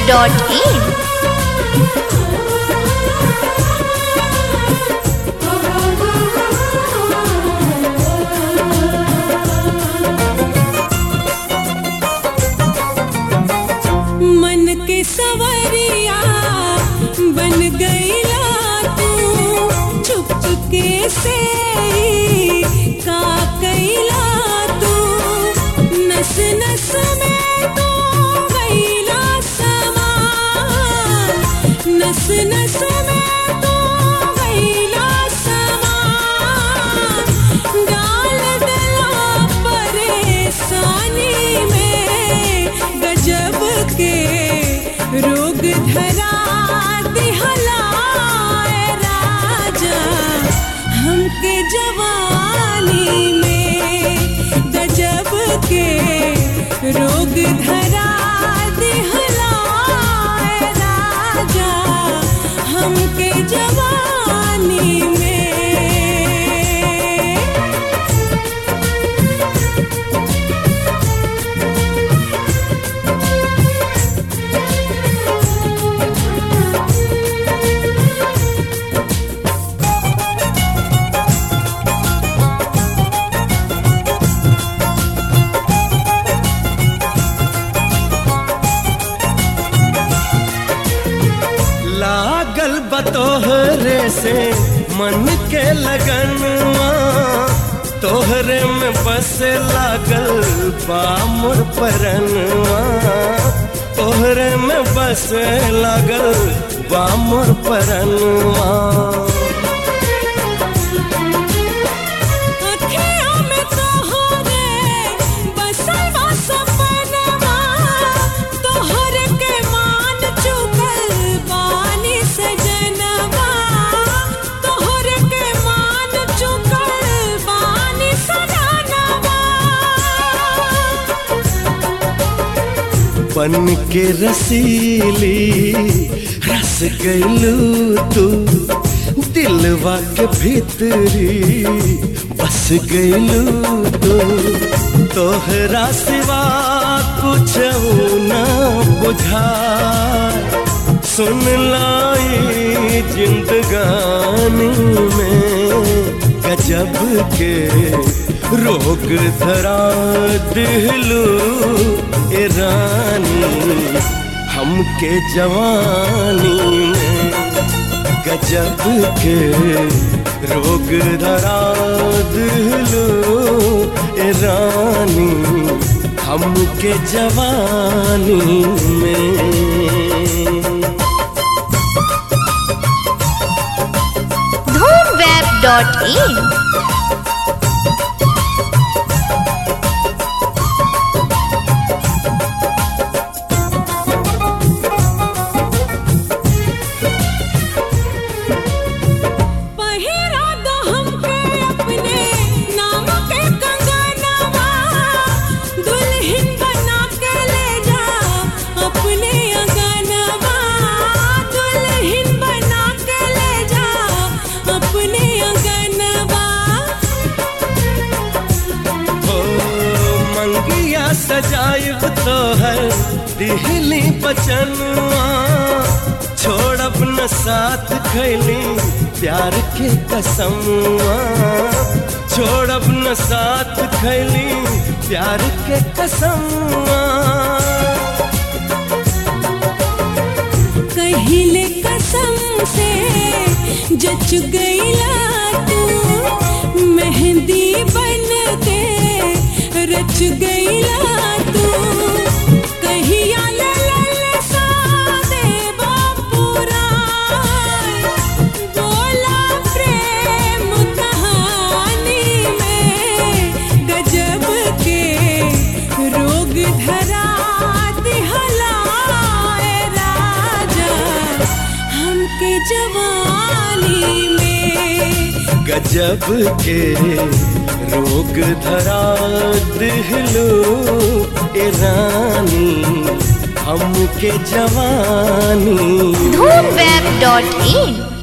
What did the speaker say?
dhoomweb.in मन के सवरिया बन गईला तू चुपके से ही का कैला तू नस नस में तू गईला समा नस नस में तू गईला समा डाल दिला परेशानी में गजब के रोग धरा दिहला ए राजा हमके जवानी में गजब के रोग धरा दिहला ए राजा हमके जवानी में लागल बतोहरे से मन के लगनवा तोहरे में बस लागल बामुर परनवा तोहरे में बस लागल बामुर परनवा अखियों में तोहरे बसल बा सपनवा तोहर के मान चुकल बानी सजनवा तोहर के मान चुकल बानी सजनवा बन के रसीली रस गईलू तू दिलवा के भीतरी बस गईलू तू तोहरा सिवा कुछ न बुझा सुन लाई जिंदगानी में गजब के रोग धरा दिलू ए रानी हमके जवानी में गजब के रोग धरा दिलू ए रानी हमके जवानी में dhoomweb.in पहिरा दो हमके अपने नाम के कंगनवा दुल्हन बना के ले जा अपने अंगनवा दुल्हन बना के ले जा अपने अंगनवा ओ मंगिया सजायब तोहर दिहली बचनवा छोड़ब न साथ खैली प्यार के कसमवा छोड़ब न साथ खैली प्यार के कसमवा कहिले कसम से जच गईला तू मेहंदी बन के रच गईला तू कहिया ललल सादे बापुरा बोला प्रेम कहानी में गजब के रोग धरा दिहला ए राजा हमके जवानी में गजब के रोग धरा दिहलो ए रानी हमके जवानी dhoomweb.in